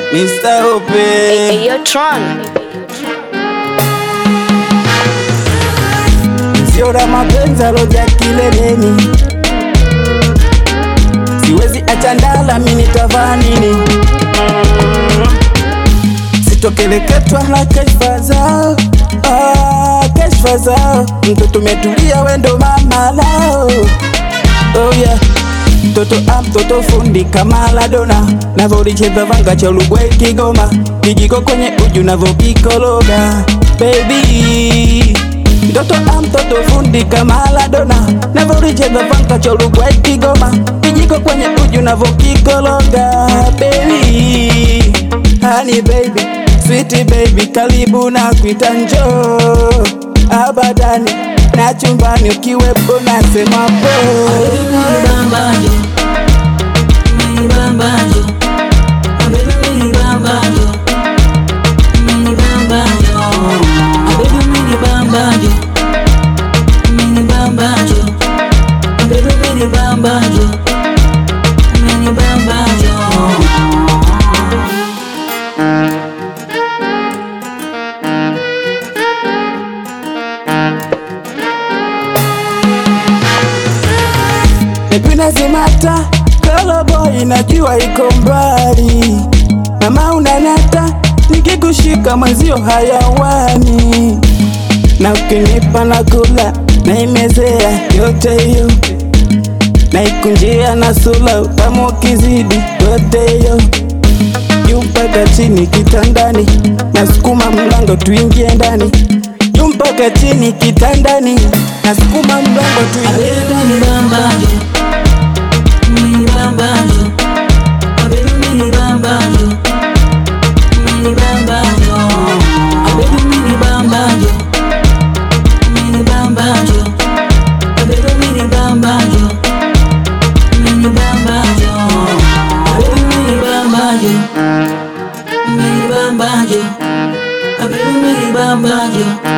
Mr. Ope. Hey, yo, Tron. Sio la mapenzi aloja kileleni, siwezi acha ndala, mi nitavaa nini? Sitokeleketwa na kashfa zao, ah, kashfa zao. Mtoto umetulia, wendo mama lao, oh yeah Mtoto a mtoto fundi kama Maradona, navolicheza vanga cha Uruguay Kigoma, kijiko kwenye uju navokikologa baby. Mtoto a mtoto fundi kama Maradona, navolicheza vanga cha Uruguay Kigoma, kijiko kwenye uju navokikologa baby. Honey baby, sweet baby, karibu na kuita njoo abadani na chumbani ukiwepo nasema po Mipina zimata Koloboy najua iko mbali Mama unanata Nikikushika mwenzio hayawani Na ukinipa na kula Naimezea yote hiyo Naikunjia na sula Utamu ukizidi yote hiyo Juu mpaka chini kitandani Nasukuma mlango tuingie ndani Juu mpaka chini kitandani Nasukuma mlango tuingie ndani Bambajo,